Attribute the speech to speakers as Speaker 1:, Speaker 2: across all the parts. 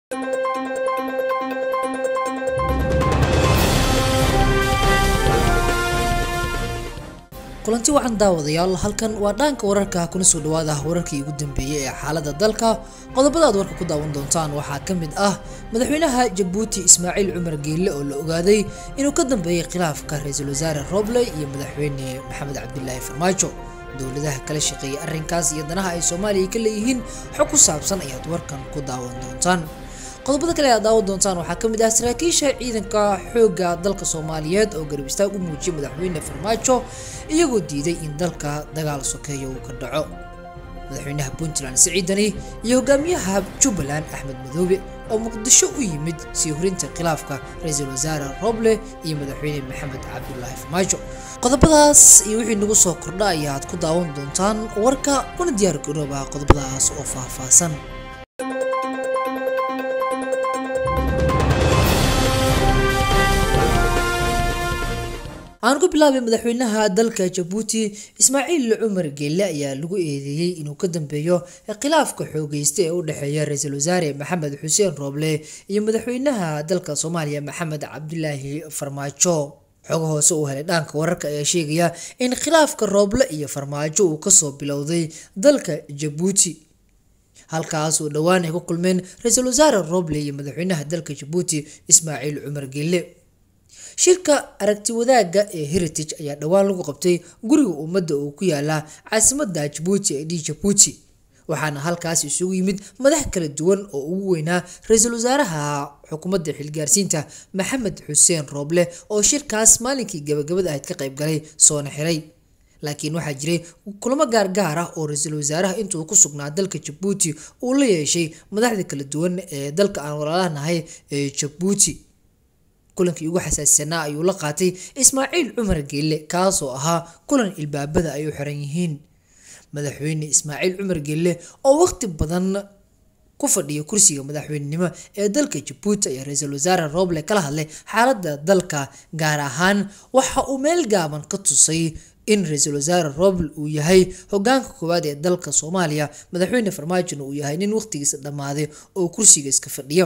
Speaker 1: kulanti wacan daawadayaal halkan waa dhaanka wararka kuna soo dhawaada wararkii ugu dambeeyey ee xaalada dalka qodobada aad warka ku daawan doontaan waxaa ka mid ah madaxweynaha jabuuti ismaaciil cumar geelle oo la ogaaday inuu ka dambeeyey khilaafka ra-iisul wasaare roble iyo madaxweyne maxamed cabdilaahi farmaajo dowladaha kala shaqeeyay arrinkaas iyo danaha ay soomaaliya ka leeyihiin xog ku saabsan ayaad warkan ku daawan doontaan qodobada kale aad daawan doontaan waxaa ka mid ah saraakiisha ciidanka xoogga dalka soomaaliyeed oo garab istaag u muujiyay madaxweyne farmaajo iyagoo diiday in dalka dagaal sokeeya uu ka dhaco madaxweynaha puntland siciidani iyo hogaamiyaha jubbaland axmed madoobe oo muqdisho u yimid sii horinta khilaafka ra-iisul wasaare roble iyo madaxweyne maxamed cabdulaahi farmaajo qodobadaas iyo wixii nagu soo kordha ayaad ku daawan doontaan warka kuna diyaar garooba qodobadaas oo faahfaahsan aan ku bilaabay madaxweynaha dalka jabuuti ismaaciil cumar geelle ayaa lagu eedeeyey inuu ka dambeeyo khilaafka xoogeysta ee u dhexeeya ra-iisul wasaare maxamed xuseen rooble iyo madaxweynaha dalka soomaaliya maxamed cabdilaahi farmaajo xogo hoose uu helay dhaanka wararka ayaa sheegaya in khilaafka rooble iyo farmaajo uu kasoo bilowday dalka jabuuti halkaas oo dhowaan ay ku kulmeen ra-iisul wasaare roble iyo madaxweynaha dalka jabuuti ismaaciil cumar geelle shirka aragti wadaagga ee heritage ayaa dhowaan lagu qabtay guriga ummadda oo ku yaala caasimada jabuuti ee d jabuuti waxaana halkaas isugu yimid madax kala duwan oo ugu weynaa ra-iisul wasaaraha xukuumadda xilgaarsiinta maxamed xuseen rooble oo shirkaas maalinkii gabagabada ahayd ka qayb galay soona xiray laakiin waxaa jiray kulamo gaargaar ah oo ra-iisul wasaaraha intuu ku sugnaa dalka jabuuti uu la yeeshay madaxda kala duwan ee dalka aan walaalahanahay ee jabuuti kulankii ugu xasaasisanaa ayuu la qaatay ismaaciil cumar geelle kaasoo ahaa kulan ilbaabada ay u xiran yihiin madaxweyne ismaaciil cumar geelle oo waqti badan ku fadhiya kursiga madaxweynenimo ee dalka jabuuti ayaa ra-iisul wasaare roble kala hadlay xaaladda dalka gaar ahaan waxa uu meel gaaban ka tusay in ra-iisul wasaare roble uu yahay hogaanka koowaad ee dalka soomaaliya madaxweyne farmaajona uu yahay nin waqtigiisa dhammaaday oo kursiga iska fadhiya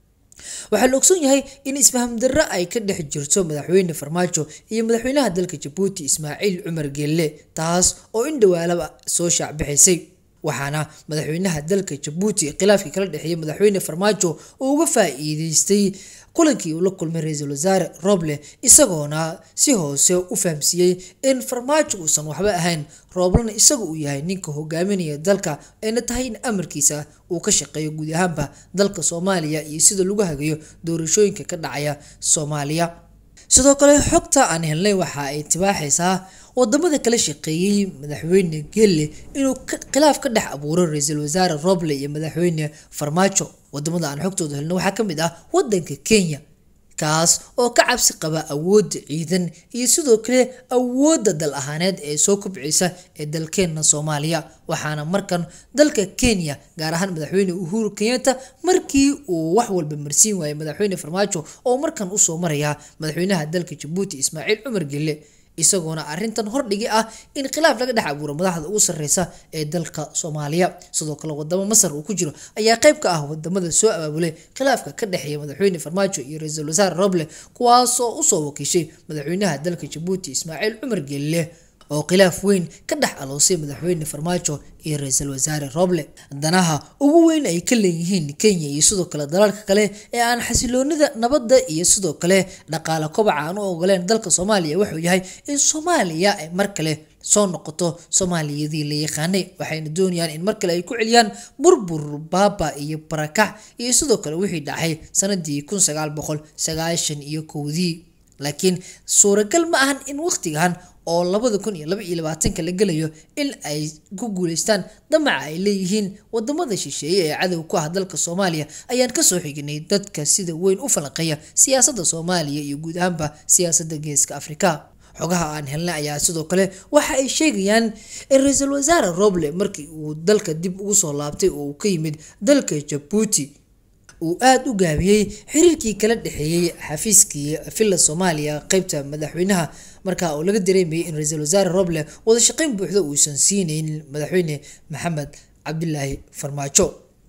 Speaker 1: waxaa la ogsoon yahay in isfaham darro ay ka dhex jirto madaxweyne farmaajo iyo madaxweynaha dalka jabuuti ismaaciil cumar geelle taas oo in dhawaalaba soo shaacbixisay waxaana madaxweynaha dalka jabuuti khilaafkii kala dhexeeyay madaxweyne farmaajo uu uga faa-iideystay kulankii uu la kulmay ra-iisul wasaare roble isagoona si hoose u fahamsiiyey in farmaajo uusan waxba ahayn rooblena isaga uu yahay ninka hogaaminaya dalka ayna tahay in amarkiisa uu ka shaqeeyo guud ahaanba dalka soomaaliya iyo sida lagu hagayo doorashooyinka ka dhacaya soomaaliya sidoo kale xogta aan helnay waxa ay tibaaxaysaa wadamada kala shaqeeyey madaxweyne gelle inuu khilaaf ka dhex abuuro ra-iisul wasaare roble iyo madaxweyne farmaajo wadamada aan xogtooda helno waxaa ka mid ah wadanka kenya kaas oo ka cabsi qaba awoodda ciidan iyo sidoo kale awoodda dal ahaaneed ee soo kobcaysa ee dalkeenna soomaaliya waxaana markan dalka kenya gaar ahaan madaxweyne uhuru kenyatta markii uu wax walba marsiin waayay madaxweyne farmaajo oo markan usoo maraya madaxweynaha dalka jabuuti ismaaciil cumar gelle isagoona arrintan hordhigi ah in khilaaf laga dhex abuuro madaxda ugu sarreysa ee dalka soomaaliya sidoo kale wadamo masar uu ku jiro ayaa qayb ka ah wadamada soo abaabulay khilaafka ka dhexeeya madaxweyne farmaajo iyo ra-iisul wasaare roble kuwaasoo usoo wakiishay madaxweynaha dalka jabuuti ismaaciil cumar geelle oo khilaaf weyn ka dhex aloosay madaxweyne farmaajo iyo ra-iisul wasaare roble danaha ugu weyn ay ka leeyihiin kenya iyo sidoo kale dalalka kale ee aan xasiloonida nabadda iyo sidoo kale dhaqaale kobaca aan u ogoleen dalka soomaaliya wuxuu yahay in soomaaliya ay mar kale soo noqoto soomaaliyadii la yaqaanay waxayna doonayaan in mar kale ay ku celiyaan burbur baaba iyo barakax iyo sidoo kale wixii dhacay sanadii kun sagaal boqol sagaashan iyo kowdii laakiin suuragal ma ahan in waqtigan oo labada kun iyo laba iyo labaatanka la gelayo in ay ku guuleystaan damaca ay leeyihiin wadamada shisheeye ee cadow ku ah dalka soomaaliya ayaan kasoo xignay dadka sida weyn u falanqeeya siyaasadda soomaaliya iyo guud ahaanba siyaasadda geeska afrika xogaha aan helnay ayaa sidoo kale waxa ay sheegayaan in ra-iisul wasaare roble markii uu dalka dib ugu soo laabtay oo uu ka yimid dalka jabuuti uu aada u gaabiyey xiriirkii kala dhexeeyey xafiiskii villa soomaaliya qeybta madaxweynaha markaa oo laga dareemayay in ra-iisul wasaare roble wada shaqeyn buuxda uusan siinaynin madaxweyne maxamed cabdilaahi farmaajo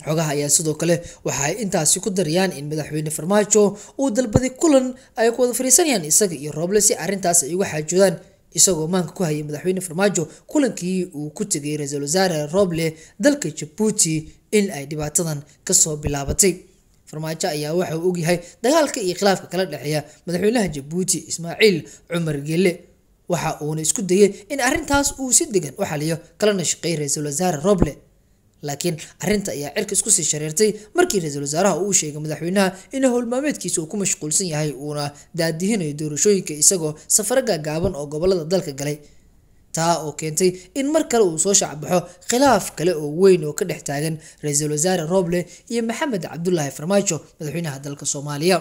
Speaker 1: xogaha ayaa sidoo kale waxa ay intaasi ku darayaan in madaxweyne farmaajo uu dalbaday kulan ay ku wada fariisanayaan isaga iyo rooble si arrintaas ay uga xaajoodaan isagoo maanka ku hayay madaxweyne farmaajo kulankii uu ku tegay ra-iisul wasaare roble dalka jabuuti in ay dhibaatadan kasoo bilaabatay farmaajo ayaa waxa uu ogyahay dagaalka iyo khilaafka kala dhexeeya madaxweynaha jabuuti ismaaciil cumar gelle waxa uuna isku dayay in arrintaas uu si degan u xaliyo kalana shaqeeyay ra-iisul wasaare roble laakiin arrinta ayaa cirka isku sii shareertay markii ra-iisul wasaaraha uu sheegay madaxweynaha in howlmaameedkiisa uu ku mashquulsan yahay uuna daadihinayo doorashooyinka isagoo safaro gaagaaban oo gobolada dalka galay taa oo keentay in mar kale uu soo shacbaxo khilaaf kale oo weyn oo ka dhex taagan ra-iisul wasaare roble iyo maxamed cabdulaahi farmaajo madaxweynaha dalka soomaaliya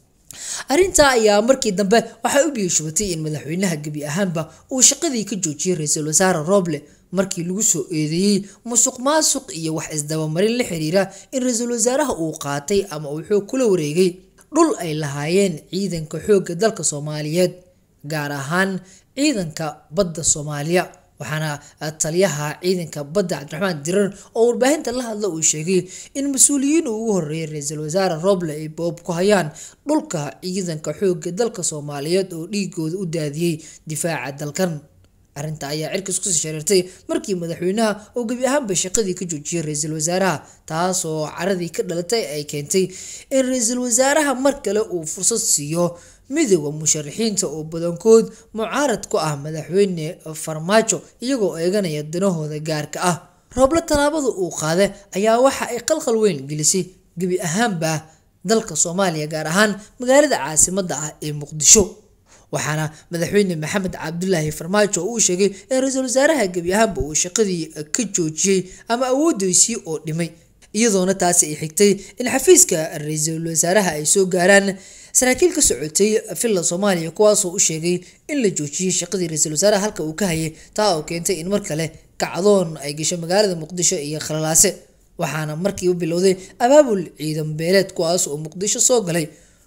Speaker 1: arrintaa ayaa markii dambe waxay u biyashubatay in madaxweynaha gebi ahaanba uu shaqadii ka joojiyey ra-iisul wasaare roble markii lagu soo eedeeyey musuq maasuq iyo wax isdabamarin la xiriira in ra-iisul wasaaraha uu qaatay ama uu xoog kula wareegay dhul ay lahaayeen ciidanka xoogga dalka soomaaliyeed gaar ahaan ciidanka badda soomaaliya waxaana taliyaha ciidanka badda cabdiraxmaan dirar oo warbaahinta la hadla uu sheegay in mas-uuliyiin uu ugu horreeyay ra-iisul wasaare roble ay boob ku hayaan dhulka ciidanka xoogga dalka soomaaliyeed oo dhiigooda u daadiyey difaaca dalkan arrinta ayaa cirka isku sii shareertay markii madaxweynaha oo gebi ahaanba shaqadii ka joojiyay ra-iisul wasaaraha taasoo caradii ka dhalatay ay keentay in ra-iisul wasaaraha mar kale uu fursad siiyo midooda musharaxiinta oo badankood mucaarad ku ah madaxweyne farmaajo iyagoo eeganaya danahooda gaarka ah rooblo tallaabada uu qaada ayaa waxa ay qalqal weyn gelisay gebi ahaanba dalka soomaaliya gaar ahaan magaalada caasimadda ah ee muqdisho waxaana madaxweyne maxamed cabdulaahi farmaajo uu sheegay in ra-iisul wasaaraha gebi ahaanba uu shaqadii ka joojiyey ama awoodiisii oo dhimay iyadoona taasi ay xigtay in xafiiska ra-iisul wasaaraha ay soo gaaraan saraakiil ka socotay villa soomaaliya kuwaasoo u sheegay in la joojiyey shaqadii ra-iisul wasaaraha halka uu ka hayay taa oo keentay in mar kale kacdoon ay gasho magaalada muqdisho iyo khalalaase waxaana markiiba bilowday abaabul ciidan beeleed kuwaas oo muqdisho soo galay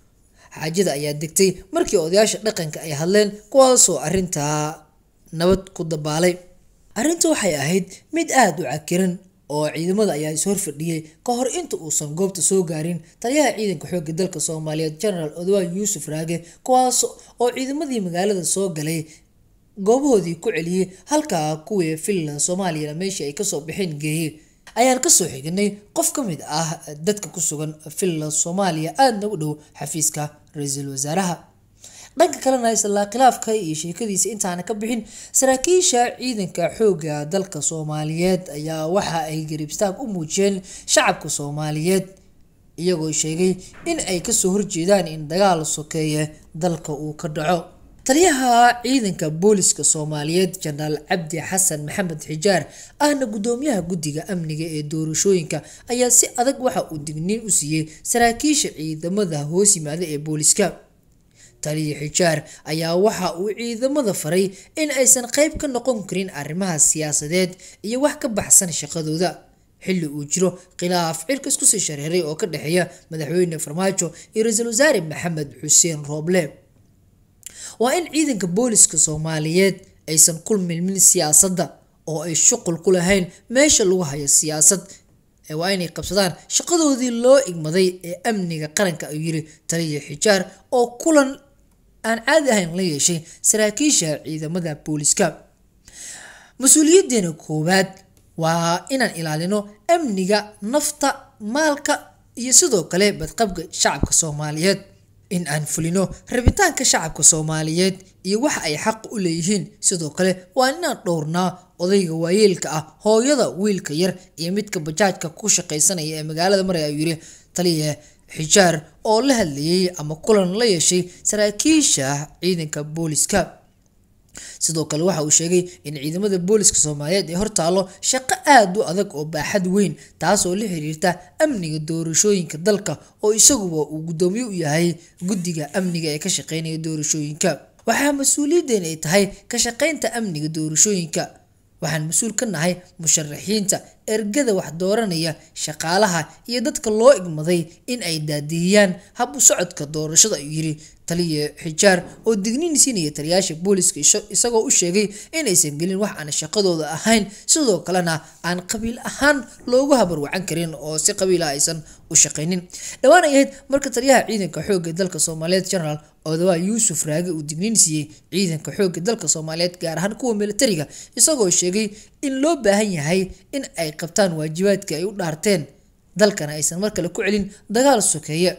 Speaker 1: xaajada ayaa degtay markii odayaasha dhaqanka ay hadleen kuwaasoo arrintaa nabad ku dabaalay arrinta waxay ahayd mid aada u cakiran oo ciidamada ayaa is horfadhiyey ka hor inta uusan goobta soo gaarin taliyaha ciidanka xoogga dalka soomaaliyeed genaraal odwaan yuusuf raage kuwaas oo ciidamadii magaalada soo galay goobahoodii ku celiyey halkaa kuwii villa soomaaliyana meeshii ay kasoo bixeen geeyey ayaan kasoo xignay qof ka mid ah dadka ku sugan villa soomaaliya aadna u dhow xafiiska ra-iisul wasaaraha dhanka kalena islaa khilaafka iyo sheekadiisa intaana ka bixin saraakiisha ciidanka xoogga dalka soomaaliyeed ayaa waxa ay garibstaag u muujiyeen shacabka soomaaliyeed iyagoo sheegay in ay kasoo horjeedaan in dagaal sokeeye dalka uu ka dhaco taliyaha ciidanka booliska soomaaliyeed jenaraal cabdi xasan maxamed xijaar ahna gudoomiyaha guddiga amniga ee doorashooyinka ayaa si adag waxa uu digniin u siiyey saraakiisha ciidamada hoos yimaada ee booliska taliya xijaar ayaa waxa uu ciidamada faray in aysan qayb ka noqon karin arrimaha siyaasadeed iyo wax ka baxsan shaqadooda xilli uu jiro khilaaf cirka isku sii shareeray oo ka dhexeeya madaxweyne farmaajo iyo ra-iisul wasaare maxamed xuseen rooble waa in ciidanka booliska soomaaliyeed aysan ku milmin siyaasadda oo ay shuqul ku lahayn meesha lagu hayo siyaasad waa inay qabsadaan shaqadoodii loo igmaday ee amniga qaranka ayuu yiri taliya xijaar oo kulan aan caadi ahayn la yeeshay saraakiisha ciidamada booliska mas-uuliyadeena koowaad waa inaan ilaalino amniga nafta maalka iyo sidoo kale badqabka shacabka soomaaliyeed in aan fulino rabitaanka shacabka soomaaliyeed iyo waxa ay xaq u leeyihiin sidoo kale waa inaan dhowrnaa odayga waayeelka ah hooyada wiilka yar iyo midka bajaajka ku shaqaysanaya ee magaalada maraya ayuu yiri taliya xijaar oo la hadlayay ama kulan la yeeshay saraakiisha ciidanka booliska sidoo kale waxa uu sheegay in ciidamada booliska soomaaliyeed ay hortaalo shaqo aada u adag oo baaxad weyn taasoo la xiriirta amniga doorashooyinka dalka oo isaguba uu guddoomiye u yahay guddiga amniga ee ka shaqeynaya doorashooyinka waxaa mas-uuliyadeen ay tahay ka shaqeynta amniga doorashooyinka waxaan mas-uul ka nahay musharaxiinta ergada wax dooranaya shaqaalaha iyo dadka loo igmaday in ay daadiyaan hab u socodka doorashada ayuu yiri taliya xijaar oo digniin siinaya taliyaasha booliska isagoo u sheegay inaysan gelin wax aan shaqadooda ahayn sidoo kalena aan qabiil ahaan loogu habarwacan karin oo si qabiila aysan u shaqaynin dhowaan ay ahayd marka taliyaha ciidanka xoogga dalka soomaaliyeed generaal odawaa yuusuf raage uu digniin siiyey ciidanka xoogga dalka soomaaliyeed gaar ahaan kuwa militariga isagoo sheegay in loo baahan yahay in ay qabtaan waajibaadka ay u dhaarteen dalkana aysan mar kale ku celin dagaal sokeeye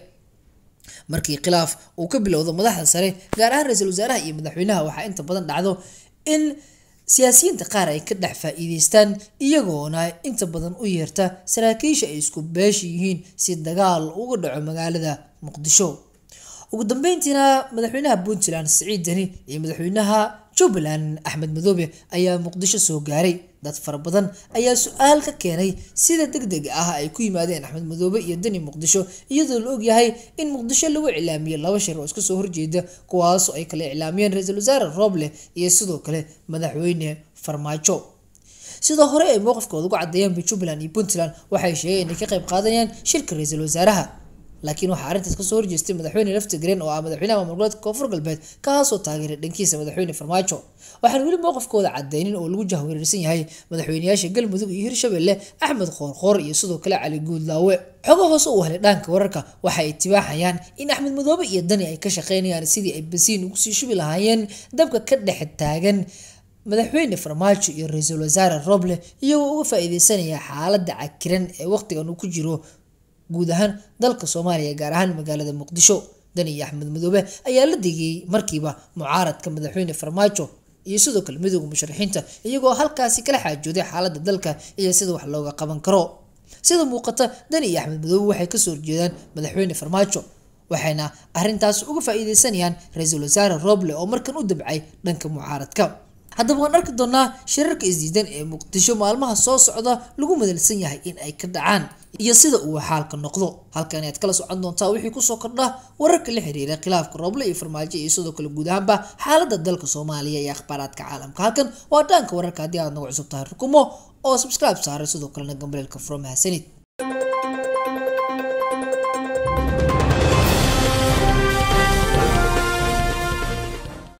Speaker 1: markii khilaaf uu ka bilowdo madaxda sare gaar ahaan ra-iisul wasaaraha iyo madaxweynaha waxaa inta badan dhacdo in siyaasiyiinta qaar ay ka dhex faa-iideystaan iyagoona inta badan u yeerta saraakiisha ay isku beesha yihiin si dagaal uga dhaco magaalada muqdisho ugu dambeyntiina madaxweynaha puntland siciid deni iyo madaxweynaha jubbaland axmed madoobe ayaa muqdisho soo gaaray dad fara badan ayaa su-aal ka keenay sida deg deg ah ay ku yimaadeen axmed madoobe iyo deni muqdisho iyadoo la ogyahay in muqdisho lagu iclaamiyey laba shir oo iska soo horjeeda kuwaasoo ay kala iclaamiyeen ra-iisul wasaare rooble iyo sidoo kale madaxweyne farmaajo sidoo hore ay mowqifkooda ugu cadeeyeen jubbaland iyo puntland waxay sheegeen inay ka qayb qaadanayaan shirka ra-iisul wasaaraha laakiin waxaa arrintaas kasoo horjeestay madaxweyne laftigreen oo ah madaxweynaha maamul goboleedka koonfur galbeed kaasoo taageeray dhankiisa madaxweyne farmaajo waxaan weli mowqifkooda cadeynin oo lagu jahwareersan yahay madaxweyneyaasha galmudug iyo hirshabelle axmed qoorqoor iyo sidoo kale cali guudlaawe xogo hoose uu helay dhaanka wararka waxa ay tibaaxayaan in axmed madoobe iyo dani ay ka shaqeynayaan sidii ay basiin ugu sii shubi lahaayeen dabka ka dhex taagan madaxweyne farmaajo iyo ra-iisul wasaare roble iyagoo uga faa-iideysanaya xaaladda cakiran ee waqtigan uu ku jiro guud ahaan dalka soomaaliya gaar ahaan magaalada muqdisho dani iyo axmed madoobe ayaa la digayay markiiba mucaaradka madaxweyne farmaajo iyo sidoo kale midooda musharaxiinta iyagoo halkaasi kala xaajooday xaaladda dalka iyo sida wax looga qaban karo sida muuqata dani iyo axmed madoobe waxay kasoo horjeedaan madaxweyne farmaajo waxayna arrintaas uga faa-iideysanayaan ra-iisul wasaare roble oo markan u dabcay dhanka mucaaradka haddaba waan arki doonaa shirarka isdiidan ee muqdisho maalmaha soo socda lagu madalsan yahay in ay ka dhacaan iyo sida uu xaalka noqdo halkan ayaad kala socon doontaa wixii kusoo kordha wararka la xiriira khilaafka rooble iyo farmaajo iyo sidoo kale guud ahaanba xaalada dalka soomaaliya iyo akhbaaraadka caalamka halkan waa dhaanka wararka haddii aad nagu cusub tahay rukumo oo subscribe saaray sidoo kalena gambareelka from hasanid